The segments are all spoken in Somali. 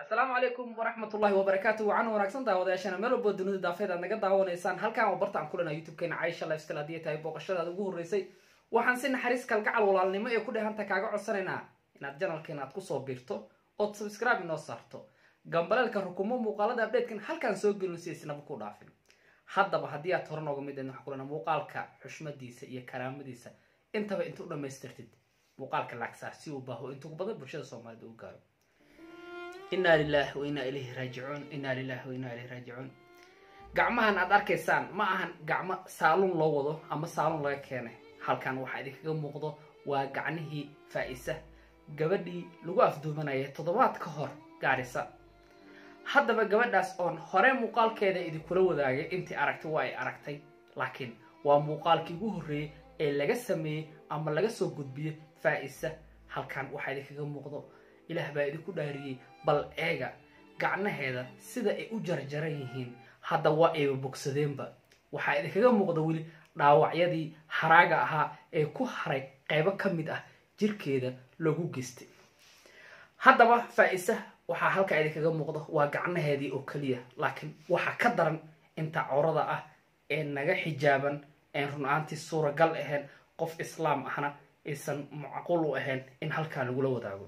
asalaamu calaykum waraxmat ullahi wabarakaatu wacan wanaagsan daawadayaashana meel walbo dunida daafeed aad naga daawanaysaan halkaan waa barta aan kulana youtube-keena caisha lifestyle haddii ay tahay booqashadaada ugu horreysay waxaan si naxariis kalgacal walaalnimo ee ku dhehanta kaaga codsanaynaa inaad janalkeena aad kusoo biirto ood subscribe inoo saarto gambaleelka rukumo muuqaalada updatekan halkaan soo gelin si isnaba ku dhaafin haddaba haddii aad hore nooga mid ahayd waxaan kulana muuqaalka xushmadiisa iyo karaamadiisa intaba inta u dhamaystirtid muuqaalka lacagsaar si uu baaho intugu badan bulshada soomaalida u gaaro inaa lilahi wa inaa ilayhi raajicuun inaa lilahi wa inaa ilayhi raajicuun gacmahan aad arkaysaan ma ahan gacmo saaluun loo wado ama saaluun laga keenay halkan waxaa idinkaga muuqdo waa gacnihii faa-isa gabadhii lagu afduumanayay toddobaad ka hor gaarisa haddaba gabadhaas oon hore muuqaalkeeda idinkula wadaagay intii aragtay waa ay aragtay laakiin waa muuqaalkii ugu horreeyey ee laga sameeyey ama laga soo gudbiyey faa-isa halkan waxaa idinkaga muuqdo ilaah baa idinku dhaariyey bal eega gacnaheeda sida ay u jarjaran yihiin hadda waa ayba bogsadeenba waxaa idinkaga muuqda weli dhaawacyadii haraaga ahaa ee ku haray qaybo ka mid ah jirkeeda lagu geystay haddaba faa-isa waxaa halkaa idinkaga muuqda waa gacnaheedii oo keliya laakiin waxaa ka daran inta corada ah ee naga xijaaban een run-aantii suuragal ahayn qof islaam ahna aysan macquul u ahayn in halkaa lagula wadaago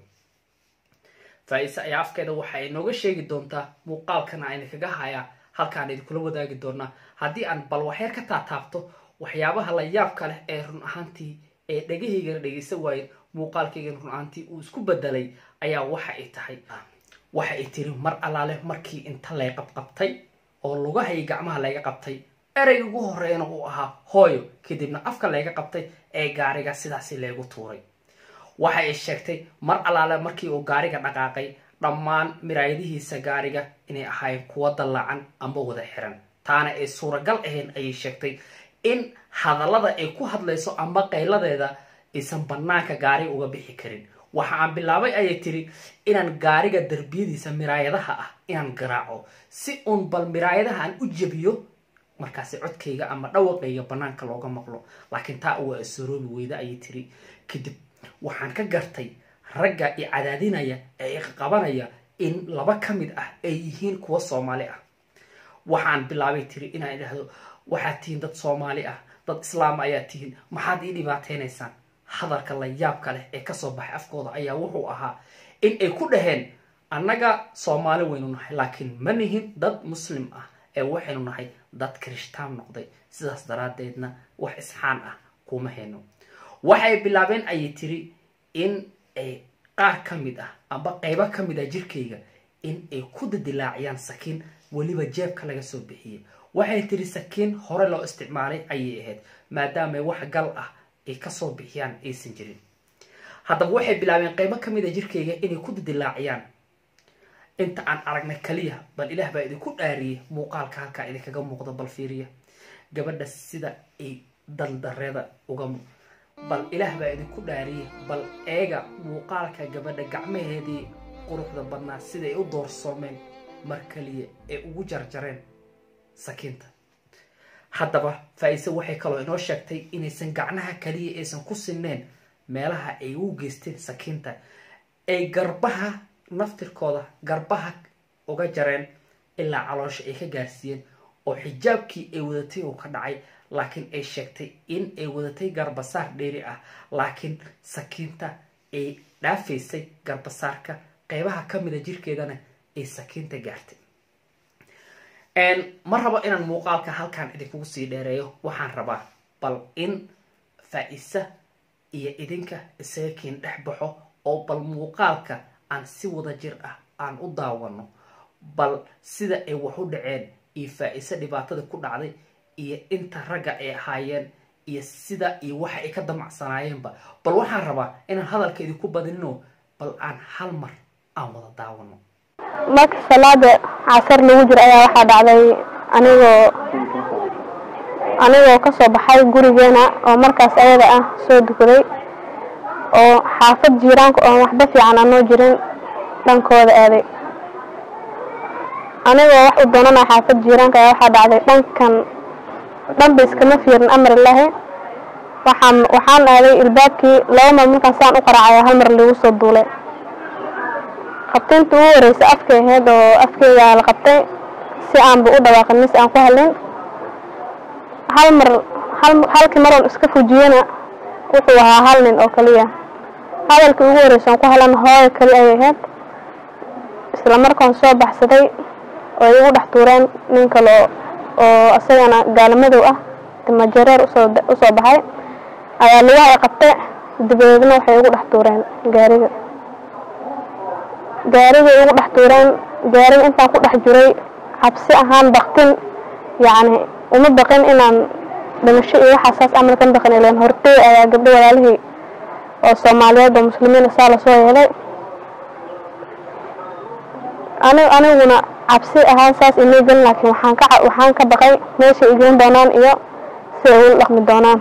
faa-ise ayaa afkeeda waxa ay nooga sheegi doontaa muuqaalkana ayna kaga hayaa halkaan idinkula wadaagi doonaa haddii aan bal waxyar ka taataabto waxyaabaha la yaabka leh ee run ahaantii ee dhagahaygana dhegaysan waayeen muuqaalkaygana run ahaantii uu isku bedelay ayaa waxa ay tahay waxa ay tiri mar allaale markii inta lay qabqabtay oo lugahayay gacmaha layga qabtay ereyga ugu horeeyana uu ahaa hooyo kadibna afka layga qabtay ee gaariga sidaasi laygu tuuray waxa ay sheegtay mar allaale markii uu gaariga dhaqaaqay dhammaan miraayadihiisa gaariga inay ahaayeen kuwa dallaacan amba wada xiran taana ay suuragal ahayn ayay sheegtay in hadallada ay ku hadlayso amba qayladeeda aysan bannaanka gaariga uga bixi karin waxa aan bilaabay ayay tiri inaan gaariga darbiyadiisa miraayadaha ah inaan garaaco si uun bal miraayadaha aan u jebiyo markaasi codkayga ama dhawaqayga bannaanka looga maqlo laakiin taa waa isoroobi weyda ayay tiri kadib waxaan ka gartay ragga i cadaadinaya ee iqabanaya in laba ka mid ah ay yihiin kuwa soomaali ah waxaan bilaabay tiri inaan idhaahdo waxaad tihiin dad soomaali ah dad islaam ayaa tihiin maxaad ii dhibaateynaysaan hadalka la yaabka leh ee kasoo baxay afkooda ayaa wuxuu ahaa in ay ku dhaheen annaga soomaali waynu nahay laakiin ma nihin dad muslim ah ee waxaynu nahay dad kirishtaan noqday sidaas daraaddeedna wax isxaan ah kuma hayno waxay bilaabeen ayay tiri in ay qaar ka mid ah amba qaybo ka mid ah jirkayga in ay ku dadilaaciyaan sakiin weliba jeebka laga soo bixiyey waxay tiri sakiin hore loo isticmaalay ayay ahayd maadaama wax gal ah ay kasoo bixiyaan aysan jirin haddaba waxay bilaabeen qaybo ka mid a jirkayga inay ku dadilaaciyaan inta aan aragnay kaliya bal ilaah baa idinku dhaariyey muuqaalka halkaa idinkaga muuqda bal fiiriya gabadha sida ay daldareeda uga bal ilaah baa idinku dhaariyey bal eega muuqaalka gabadha gacmaheedii quruxda badnaa siday u doorsoomeen mar kaliya ee ugu jarjareen sakiinta haddaba faa-ise waxay kaloo inoo sheegtay inaysan gacnaha kaliya aysan ku sineen meelaha ay u geysteen sakiinta ay garbaha naftirkooda garbaha uga jareen ilaa caloosha ay ka gaarsiiyeen oo xijaabkii ay wadatay uu ka dhacay laakiin ay sheegtay in ay wadatay garbasaar dheeri ah laakiin sakiinta ay dhaafaysay garbasaarka qeybaha ka mida jirkeedana ay sakiinta gaartay ma rabo inaan muuqaalka halkan idinkugu sii dheereeyo waxaan rabaa bal in faa-isa iyo idinka isaga kiin dhex baxo oo bal muuqaalka aan si wada jir ah aan u daawano bal sida ay wax u dhaceen iyo faa-ise dhibaatada ku dhacday iyo inta ragga ay ahaayeen iyo sida iyo waxa ay ka damacsanaayeenba bal waxaan rabaa inaan hadalka idinku badinino bal aan hal mar aan wada daawano marka salaada casar lagu jiro ayaa waxaa dhacday anigoo anigoo kasoo baxay gurigeena oo markaas ayada ah soo dukaday oo xaafad jiiraanka oon waxba fiican anoo jirin dhankooda aaday anigoo wax u doonana xaafad jiiraanka ayaa waxaa dhacday dhankan dhanba iskama fiirin amar ilaahi waxaan waxaan aaday ilbaabkii laba mar markaan saan u qaraacaya hal mar lagu soo duulay qabtaynta ugu horeysa afkay ahayd oo afkeygaa la qabtay si aanba u dhawaaqin mise aan ku hadlin hal mar hal halkii maroon iska fujiyena wuxuu ahaa hal nin oo kaliya hadalkii ugu horeysa aan ku hadlan hooyo kali ayay ahayd isla markaan soo baxsaday oo ay igu dhex tuureen nin kale oo isagana gaalimadow ah timajareer usoo usoo baxay ayaa lugaha ay qabtay dabadeedna waxay igu dhex tuureen gaariga gaarigay igu dhex tuureen gaariga intaan ku dhex jiray cabsi ahaan baktin yacni uma baqin inaan dhimasho iyo waxaasaas amal kan baqin ileen hortey ayaa gabdho walaalihii oo soomaaliyeed oo muslimiin saa lasoo yeelay ani aniguna cabsi ahaan saas imay gelin laakiin waxaan ka waxaan ka baqay meeshay igelin doonaan iyo si ay ula dhaqmi doonaan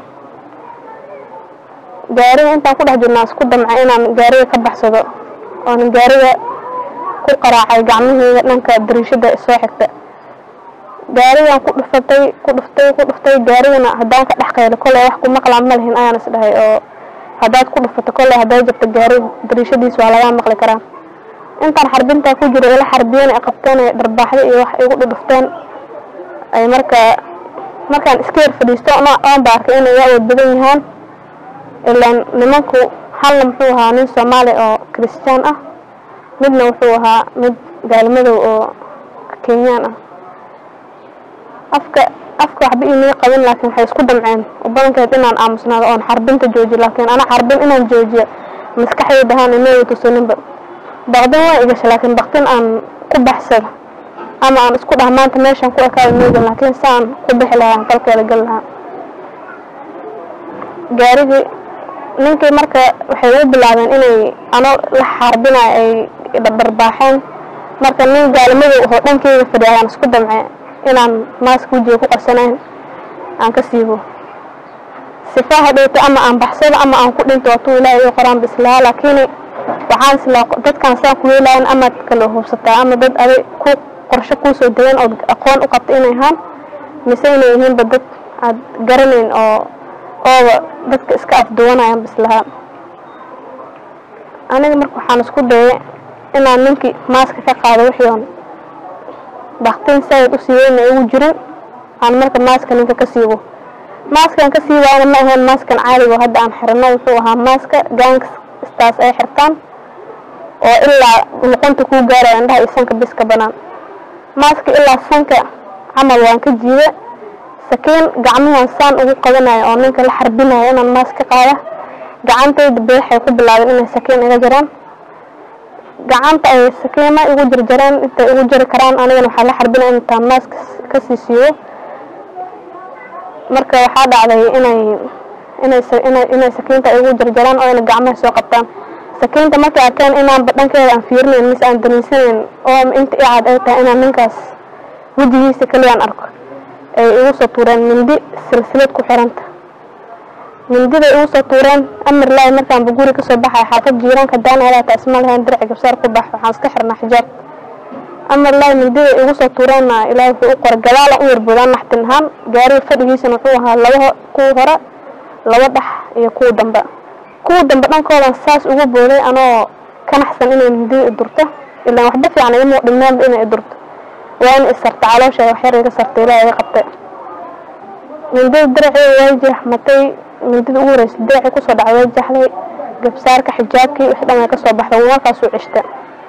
gaariga intaan ku dhex jirnaa isku damcay inaan gaariga ka baxsado oona gaariga ku qaraacay gacmaheyga dhanka dariishada soo xigta gaarigan ku dhufatay ku dhuftay ku dhuftay gaarigana haddaan ka dhex qaylo kolley wax ku maqlaan ma lihin ayaan is dhahay oo haddaad ku dhufato kolley hadday jabto gaari dariishadiis waa lagaa maqli karaa intaan xarbintaa ku jiro ila xarbiyeen ay qabteen ay dharbaaxda iyo wax igu dhudhufteen ay markaa markaan iska yar fadhiisto oon ba arkay inay iga awood badan yahaan ilaan nimanku halna muxuu ahaa nin soomaali oo kiristiyaan ah midna wuxuu ahaa mid gaalmadow oo kenyaan ah afka afka waxba imay qabin laakiin waxay isku damceen oo badankeed inaan aamusnaado oon xarbinta joojiyo laakiin ana xarbin inaan joojiyo maskaxdayda ahaan imay tusaninba baqdin waa igasha laakiin baqdin aan ku baxsado ama aan isku dhah maanta meeshaan ku ekaada meegan laakiin saan ku bixi lahaa aan qalkeeda gal lahaa gaarigii ninkii marka waxay u bilaabeen inay ano la xaarbinayo ay dharbaaxeen marka nin gaalimadow oo dhankeyga fadhiya ayaan isku damcay inaan maaska wejiga ku qarsanayn aan ka siibo sifaa hadhowta ama aan baxsado ama aan ku dhinto watuu ilaahay ii qoraan bislahaa laakiin waxaan islaa dadkan saan ku yeelayan amaad kala hubsataa ama dad aday ku qorsho kuusoo degan ood aqoon u qabta inay ahaan mise inay yihiinba dad aad garanayn oo ooba dadka iska afduwanayaan bislahaa aniga marka waxaan isku dayay inaan ninkii maaska ka qaado wixii oon baktin saaid u siiyeyna igu jirin aan marka maaska ninka ka siibo maaskan ka siibaana ma ahayn maaskan caadigo hadda aan xirano wuxuu ahaa maaska gangstaas ay xirtaan oo ilaa luqunta kuu gaaraya indhaha iyo sanka bis ka banaan maaska ilaa sanka camal waan ka jiida sakiin gacmuhan saan ugu qabanaya oo ninka la xarbinaya inaan maas ka qaada gacantayda beexay ku bilaabeen inay sakiin iga jiraan gacanta ay sakiima igu jarjareen intay igu jari karaan anigana waxaa la xarbinaya intaan maas kasii siiyo marka waxaa dhacday inay inay inay inay sakiinta igu jarjaraan oo ayna gacmaha soo qabtaan sakiinta markay arkeen inaanba dhankeeda aan fiirinayn mise aan daniisanayn oo inta i cad ay tahay inaan ninkaas wejigiisa keliyaan arko ay igu soo tuureen mindi silsilad ku xiranta mindiday igu soo tuureen amar laahi markaanba guri kasoo baxay xaafad jiiraanka daanaadaata isma lahayn dirci gabsaar ku bax waxaan iska xirnaa xijaab amar laahi mindiday igu soo tuureenna ilaahi wuxuu u qoray gadaalan u yarboodaan naxtin ahaan gaariga fadhigiisana wuxuu ahaa laba kuwa hore laba dhex iyo kuwa dambe kuwa dambe dhankoodan saas ugu booday anoo ka naxsan inay mindida i durto ilaan waxba fiican igama dhimnaanba inay i durto waa in isarta caloosha waxyar iga sartay ilaahi iga qabtay mindida diraceeda way jeexmatay mindida ugu horeysa diracii kusoo dhacday way jaxday gabsaarka xijaabkii wixii dhan way ka soo baxday markaasuu cishta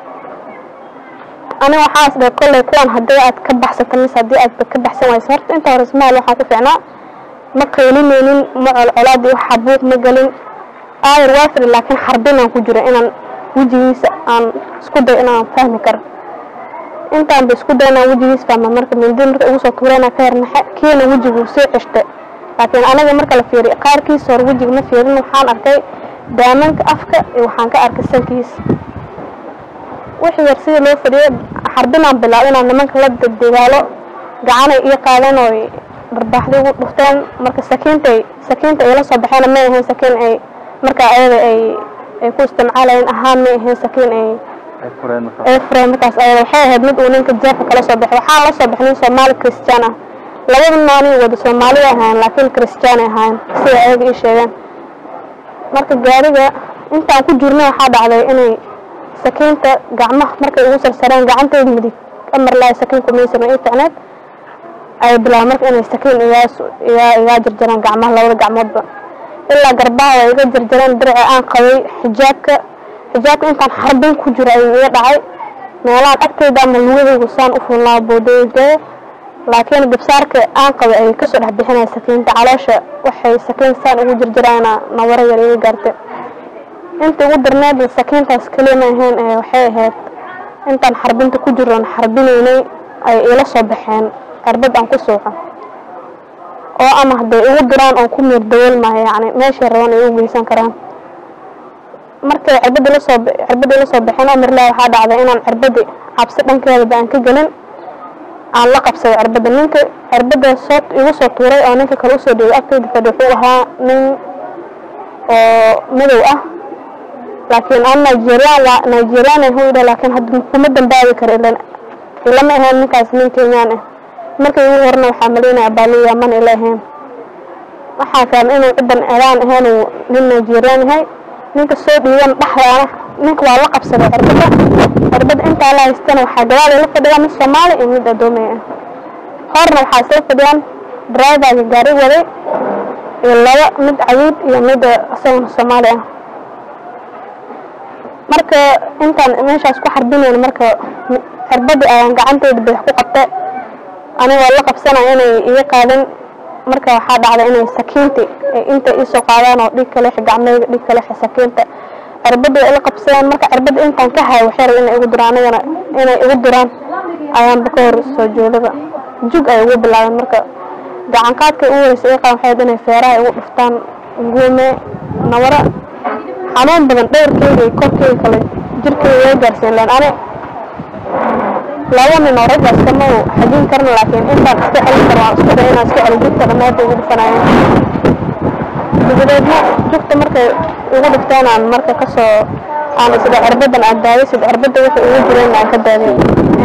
aniga waxaas dhahay kolley kuwan haddii aad ka baxsato mise haddii aad ka baxsan wayso horta inta hore ismaal waxaan ku fiicnaa ma qaylinaynin ma colcolaad iyo xabuuq ma gelin aayar waa fidhi laakiin xarbinaan ku jira inaan wejigiisa aan isku dayo inaan fahmi karo intaan ba isku dayo inaan wejigiisa fahma marka mindi marka igu soo tuurayna ka yarnaxe kiina wejigu soo ceshta laakiin anaga marka la fiiriyo qaarkiisa hore wejiga ma fiirin waxaan arkay daamanka afka iyo waxaan ka arkay sankiisa wixii yar sidii loo fadhiyay xarbinaan bilaabo inaan nimanka la dagaalo gacanay ii qaadeen oo dharbaaxday ugu dhufteen marka sakiintay sakiinta ay la soo baxeen may ahayn sakiin ay markaa ayada ay ay ku isticmaalayeen ahaan may ahayn sakiin ay ay fureen markaas ayada waxay ahayd mid uu ninka jeefka kala soo baxay waxaa la soo baxay nin soomaali christian ah labada naani wada soomaali ahaayeen laakiin christian ay ahaayeen sida ayaga ii sheegeen marka gaariga intaan ku jirnay waxaa dhacday inay sakiinta gacmaha markay ugu sarsareen gacanteeda midig amar lahay sakiin kumaysan ii ficneed ay bilaabeen marka inay sakiin igaa igaa igaa jarjaraan gacmaha labada gacmoodba ilaa garbaha way iga jarjareen dirci aan qabay xijaabka xijaabka intaan xarbin ku jiro ayuu iga dhacay meelahan agteyda ama lugadaygu saan u fulnaa boodooyinkeeda laakiin gabsaarka aan qabay ayay kasoo dhex bixinaya sakiinta caloosha waxay sakiin saan ugu jarjaraana nabaro yar iga gaartay inta ugu darneed sakiintaas keliya ma ahayn ee waxay ahayd intaan xarbinta ku jiroon xarbinaynay ay ila soo baxeen cirbad aan ku suuxo oo ama hadday igu diraan oon ku miir dawool maayo yacni meeshay rabaan ay u geysan karaan markay cirbadda lasoo cirbadda ila soo baxeen amirlah waxaa dhacday inaan cirbaddi cabsi dhankeedaba aan ka gelin aan la qabsaday cirbadda ninka cirbadda soo igu soo tuuray oo ninka kale usoo dhigay agteyda fadhi wuxuu ahaa nin oo madow ah laakiin aan nigerian waa nigerian ahu idha laakiin hadda kuma dambaabi karo ilan ilama ahayn ninkaas nin kenyaan ah markay igu horna waxaa malaynaya baaliya man ila ahayn waxaa fahmay inuu cidan eraan ahayn uu nin nigerian yahay ninka soo dhiiban dhexdaana ninka waa la qabsaday cirbadda cirbadda intaa la haystana waxaa gadaal ila fadhiyaa mid soomaali iyo mid adoomey ah horna waxaa isla fadhiyaan driverga gaari waday iyo laba mid cayiid iyo mid isagana soomaali ah marka intaan meeshaas ku xarbinayn marka cirbadii ayaan gacanteyda badax ku qabtay anigoo la qabsanaya inay iga qaadin marka waxaa dhacday inay sakiinti inta iisoo qaadaan oo dhig kaleex gacmeyga dhig kaleex sakiinta cirbadda ila qabsadeen marka cirbadda intaan ka hayo waxay rabeen inay igu duraan anigana inay igu duraan ayaanba ka hor soo joodaba jug ay ugu bilaabeen marka gacan qaadkay ugu horeysa iga qaban waxay inay feeraha igu dhuftaan guume nabara xanuun badan dhowrkeyga iyo korkeyga kale jirkeyga iga gaarsiin leen ani laba nin oo raggaas kama u xajin karna laakiin intaan iska celin karo waan isku day inaan iska celin jugta dhammaanta igu dhufanayeen dabadeedna jugta markay igu dhufteen aan marka kasoo aan isdha cirbadan aan daadisid cirbadda wixii igu jireen aan ka daadin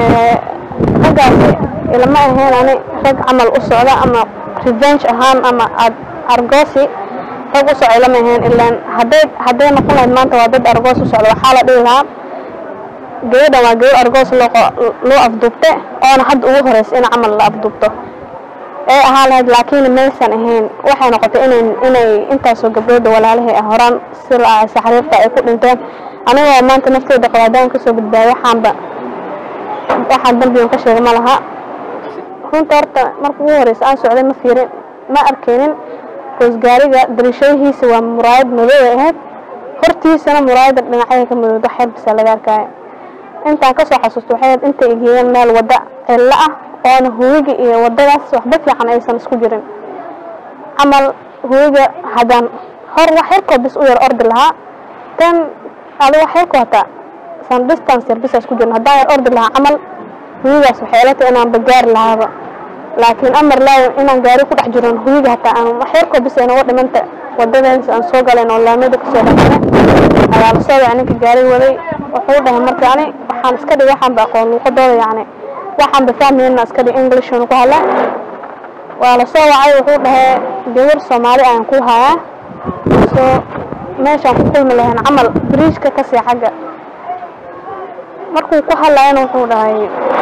raggaasi ilama ahayn ani rag camal u socda ama revenge ahaan ama argoosi rag u socda ilama ahayn ilaan hadday hadday noqon lahayd maanta waa dad argoos u socda waxaa la dhihi lahaa gabadhan waa gabadh argoos loo loo afduubte oona hadda ugu horeysa in camal la afduubto ee ahaa lahayd laakiin maysan ahayn waxay noqotay inay inay intaasoo gabdhooda walaalihii ah horaan si la-aasa xariirta ay ku dhinteen anigoo maanta nafteyda qabaadaan kasoo badbaayay waxaanba waxaan dambigan ka sheegay ma laha runta horta marka ugu horeysa aan socday ma fiirin ma arkeynin goos gaariga darishadihiisa waa muraayad madow ay ahayd hortiisana muraayada dhinacyada ka madowda xeer bisa laga arkaayo intaan kasoo xasuusto waxay ahayd intay igeeyeen meel wadda cillo ah oona huwiga iyo waddadaas waxba fiican aysan isku jirin camal huwiga haddaan hor wax yarkoo bis u yar ordi lahaa tan adi wax yarkoo hataa san distance yar bisa isku jirin haddaan yar ordi lahaa camal huwigaas waxay ila tahay inaanba gaari lahaaba laakiin amar laayo inaan gaari ku dhex jiron huwiga hataa aan wax yarkoo bis aynaga dhimanta waddadaas aan soo galayn oo laamada kasoo dhexmare ayaa la soo wacay ninka gaari waday wuxuu dhahay marka ani waxaan iska dhig waxaan ba aqoon luuqadooda yacni waxaan ba fahmayna iska dhig english ku hadla waa la soo wacay wuxuu dhahay gabar soomaali ayaan ku hayaa soo meeshaan ku kulmi lahayn camal bridgeka kasii xagga markuu ku hadlayana wuxuu dhahay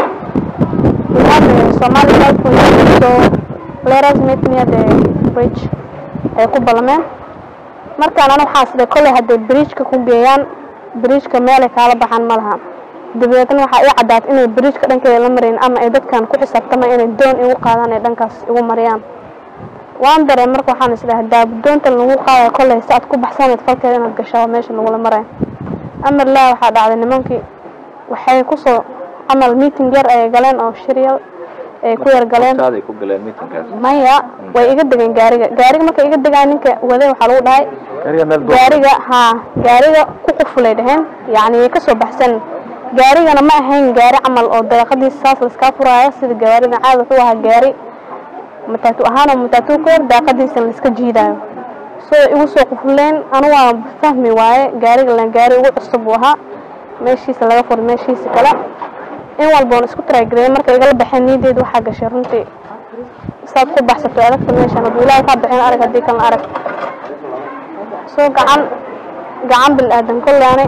somali so let us meet near the bridge ay ku ballameen markaan ana waxaa sida kolley hadday bridgeka ku geeyaan bridgeka meelay kaala baxaan ma laha dabadeetna waxaa ii caddaatay inay bridgeka dhankeeda la marayn ama ay dadkan ku xisaabtama inay doon igu qaadaan ay dhankaas igu mariyaan waan dareen marka waxaan isdhahay daabudoonta lagu qaadayo kolley si aad ku baxsanayd falkeeda inaad gashaa meesha lagula marayo amar laa waxaa dhacday nimankii waxay kusoo camal meeting yar ayay galeen oo shiryal ay ku yar galeen Hortaaday ku galeen meetingkaas maya way iga degeen gaariga gaariga markay iga degaan ninka waday waxaa lagu dhahay gaariga meel dooran gaariga haa gaariga ku qufulay dhaheen yacni way kasoo baxsan gaarigana ma ahayn gaari camal oo daaqadiisa saas laiskaa furaayo sida gaariga caadi wuxuu ahaa gaari mataatu ahaan oo mataatu ka hor daaqadiisa laiska jiidaayo soo igu soo qufuleen anu waa fahmi waaye gaariga lan gaari ugu cusub buu ahaa meeshiisa laga furay meeshiisa kale in walboon isku taraagareeyay marka igala baxeen niyadeed waxaa gashay runtii saad ku baxsato adagta meeshan hadduu ilaahay kaa bixin arag haddii kalena arag soo gacan gacan bil aadan kollaane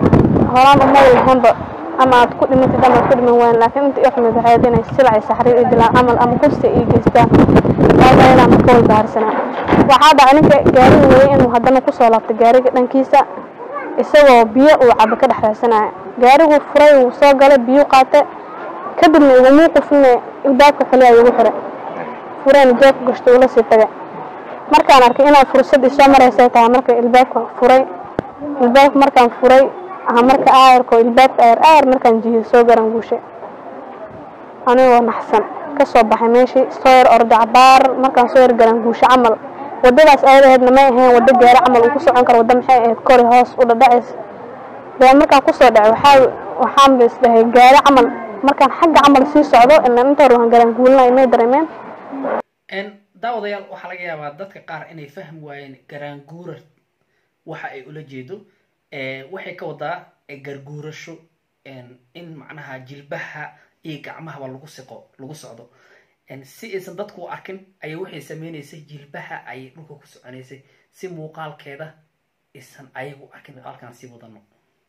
horaan uma lahaynba ama aad ku dhimatid ama aad ku dhiman wayn laakiin inta ii xumid waxay ahayd inay silacay saxriir ii dilaan camal ama kursi ii geystaan taas ayadaan marka walbahaarsanaa waxaa dhacay ninka gaariga weyay inuu haddana kusoo laabtay gaariga dhankiisa isagoo biyo uu cabo ka dhex raadsanaya gaariguu furay wuu soo galay biyu qaate kadibna igumuu qufine ilbaabka kaliya igu xiray fureen jeebka gashto ula sii tagay markaan arkay inaan fursad isoo maraysay tahay marka ilbaabka furay ilbaabka markaan furay aha marka aayarko ilbaabka aayar aayar markaan jihiyo soo garan guushay anigoo naxsan ka soo baxay meeshii soo yar orday cabaar markaan soo yar garan guusho camal wadadaas ayadaheedna may ahayn waddo gaari camal uu ku socon karo waddo maxay ahayd kori hoos u dhadhacays dee markaan kusoo dhacay waxaa waxaan ba isdhahay gaari camal markaan xagga camal sii socdo ilaan inta hore waan garan guulinay may dareemeen daawadayaal waxaa laga yaabaa dadka qaar inay fahmi waayeen garaanguurar waxa ay ula jeedo waxay ka wadaa garguurasho in macnaha jilbaha iyo gacmahaba lagu siqo lagu socdo si aysan dadku u arkin ayay waxay sameynaysay jilbaha ayay dhulka ku soconaysay si muuqaalkeeda aysan ayagu arkin halkaan sii wadano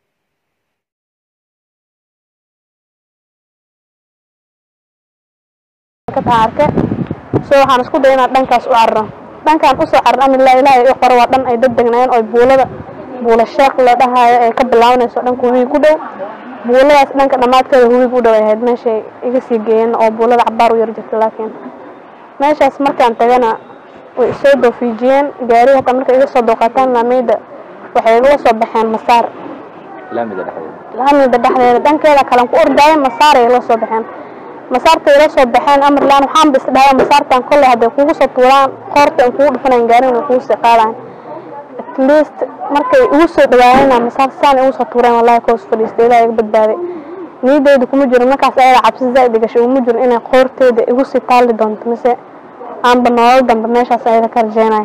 arke so waxaan isku day inaan dhankaas u cararo dhankaan usoo carar amilaa ilaahay i qoro waa dhan ay dad degnaayeen oo buulada buula sheekh la dhahaayo ee ka bilaabanayso dhanka hubiig u dhow buuladaas dhanka dhammaadkeeda hubiig u dhow ay ahayd meeshay iga sii geeyeen oo buulada cabaar u yar jirta laakiin meeshaas markaan tagana way isoo doofiijiyeen gaari hataa markay iga soo dooqataan laameyda waxay igala soo baxeen masaar laamida dhexdeeda laamida dhexdeeda dhankeeda kalan ku ordaaye masaaray ila soo baxeen masaartay ila soo baxeen amarlaan waxaanba isdhahay masaartan kolley hadday kugu soo tuuraan qoorta in kugu dhufanayn gaarin way kugu sii qaadayn at least markay igu soo dhawaayeen masaar saan igu soo tuureen wallahi koos fadhiistay ilaa iga badbaaday niyadeyda kuma jiro markaas ayada cabsi zaa'id gashay uma jiro inay qoorteeda igu sii taali doonto mise aanba nolol dambe meeshaas ayada ka rajeynayo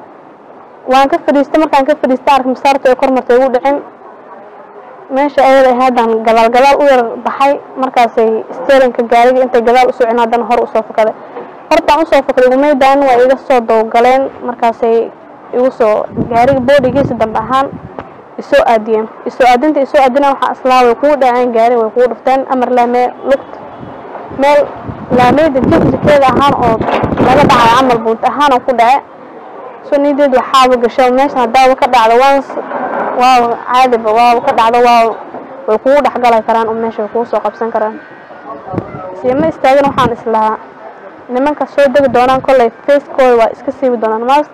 waan ka fadhiistay markaan ka fadhiistay ark masaarta ay kor martay igu dhicin meesha ayada ahaadaan gadaal gadaal u yar baxay markaasay steerinka gaariga intay gadaal usoo cin haddana hor usoo fakaday hortaan usoo fakaday umaydaan waa iga soo dawgaleen markaasay igu soo gaariga boodhigiisa dambe ahaan isoo aadiyeen isoo aadinta isoo aadina waxaa islaa way kugu dhaceen gaari way kugu dhufteen amar laamee lugt meel laameyda jirjirkeeda ahaan oo laga dhacay camal buunt ahaan oo ku dhace so niyadeed waxaaba gasho meeshan haddaaba ka dhacdo waans waaw caadiba waaba ka dhacdo waaw way kugu dhexgali karaan oo meesha way kugu soo qabsan karaan siima istaagin waxaan islahaa nimanka soo degi doonaan kolley facekooda waa iska siibi doonaan maas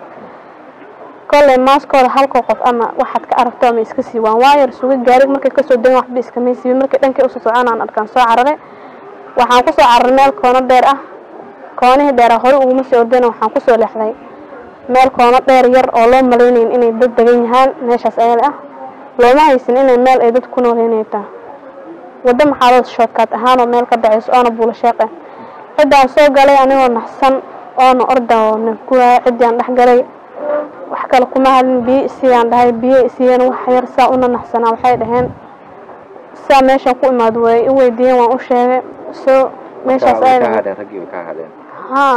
kolley maaskooda halkoo qof ama waxaad ka aragto ama iska siibaan waayar suga gaarig markay kasoo degin waxba iskamay siibin markay dhankay usoo socon aan arkaan soo cararay waxaan kusoo cararay meel koono dheer ah koonihii dheera hore uguma sii ordayna waxaan kusoo leexday meel koono dheer yar oo loo malaynayn inay dad degan yahaan meeshaas ayada ah looma haysan inay meel ay dad ku nooleynay tahay waddo maxaadood shoodkaad ahaanoo meel ka dhacayso oona buula sheeqe ciddaan soo galay anigoo naxsan oona orda oo nafguraayo ciddaan dhex galay wax kale kuma hadlin biyo isiiyaan dhahay biyo isiiyeen wax yar saa una naxsanaa waxay dhaheen saa meeshaan ku imaad way i weydiiyeen waan u sheegay soo meeshaas way ayada ka hadheen raggii way ka hadheen haa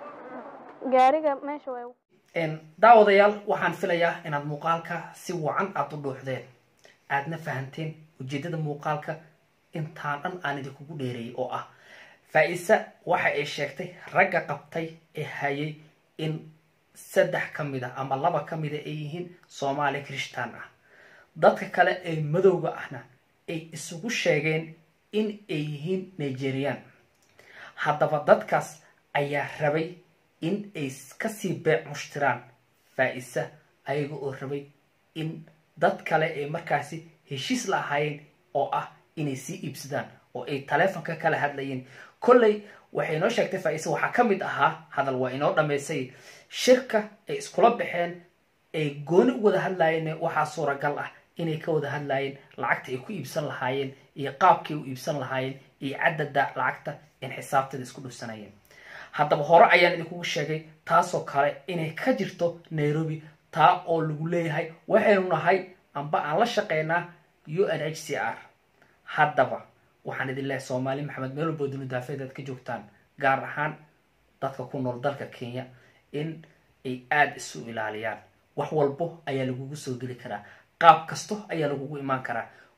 gaariga meesha way daawadayaal waxaan filayaa inaad muuqaalka si wacan aada u dhuuxdeen aadna fahanteen ujeedada muuqaalka intaan dhan aan idinkugu dheereeyay oo ah faa-isa waxa ay sheegtay ragga qabtay ee hayay in saddex ka mid a ama laba ka mida ay yihiin soomaali kirishtaan ah dadka kale ee madowga ahna ay isugu sheegeen in ay yihiin nigerian haddaba dadkaas ayaa rabay in ay kasii beec mushtiraan faa-isa ayaga oo rabay in dad kale ay markaasi heshiis la ahaayeen oo ah inay sii iibsadaan oo ay taleefonka kala hadlayeen kolley waxay inoo sheegtay faa-isa waxaa ka mid ahaa hadal waa inoo dhammaysay shirka ay iskula baxeen ay gooni u wada hadlaayeen waxaa suuragal ah inay ka wada hadlaayeen lacagta ay ku iibsan lahaayeen iyo qaabkay u iibsan lahaayeen iyo cadada lacagta in xisaabtada isku dhufsanayeen haddaba hore ayaan idinkugu sheegay taasoo kale inay ka jirto nairobi taa oo lagu leeyahay waxaynu nahay amba aan la shaqeynaa u n h c r haddaba waxaan idin leehay soomaali maxamed meel walbo duni daafeed aad ka joogtaan gaar ahaan dadka ku nool dalka kenya in ay aada isu ilaaliyaan wax walbo ayaa lagugu soo geli karaa qaab kasto ayaa lagugu imaan karaa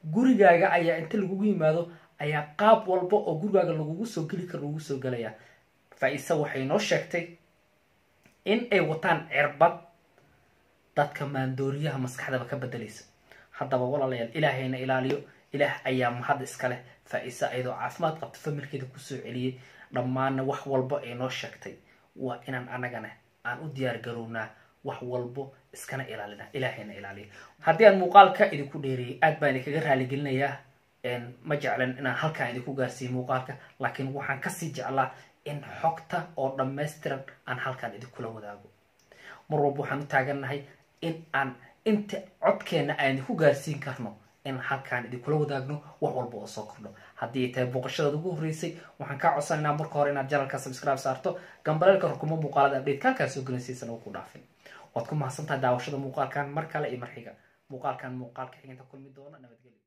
gurigaaga ayaa inta lagugu yimaado ayaa qaab walba oo gurigaaga lagugu soo geli karo lagugu soo gelayaa faa-ise waxay noo sheegtay in ay wataan cirbad dadka maandooriyaha maskaxdaba ka bedelaysa haddaba walaalayaal ilaahayna ilaaliyo ilaah ayaa mahad iska leh faa-ise ayadoo caafimaad qabta familkeeda kusoo celiyey dhammaanna wax walba ay noo sheegtay waa inaan anagana aan u diyaar garownaa wax walbo iskana ilaalina ilaahayna ilaaliyo haddii aan muuqaalka idinku dheereeyay aad baan idinkaga raaligelinayaa ma jeclan inaan halkaan idinku gaarsiiyo muuqaalka laakiin waxaan kasii jeclaa in xogta oo dhammaystiran aan halkaan idinkula wadaago mar walba waxaan u taagannahay in aan inta codkeenna aan idinku gaarsiin karno in halkaan idinkula wadaagno wax walba oo soo kordho haddii ay tahay booqashadaad ugu horreysay waxaan kaa codsanaynaa marka hore inaad janalka subscribe saarto gambaleelka rukumo muuqaalada update kaan kaa soo gelinsiisan oo ku dhaafin waad ku mahadsantahay daawashada muuqaalkan mar kale iyo mar xiga muuqaalkan muuqaalka xiginta kulmi doona nabadgelyo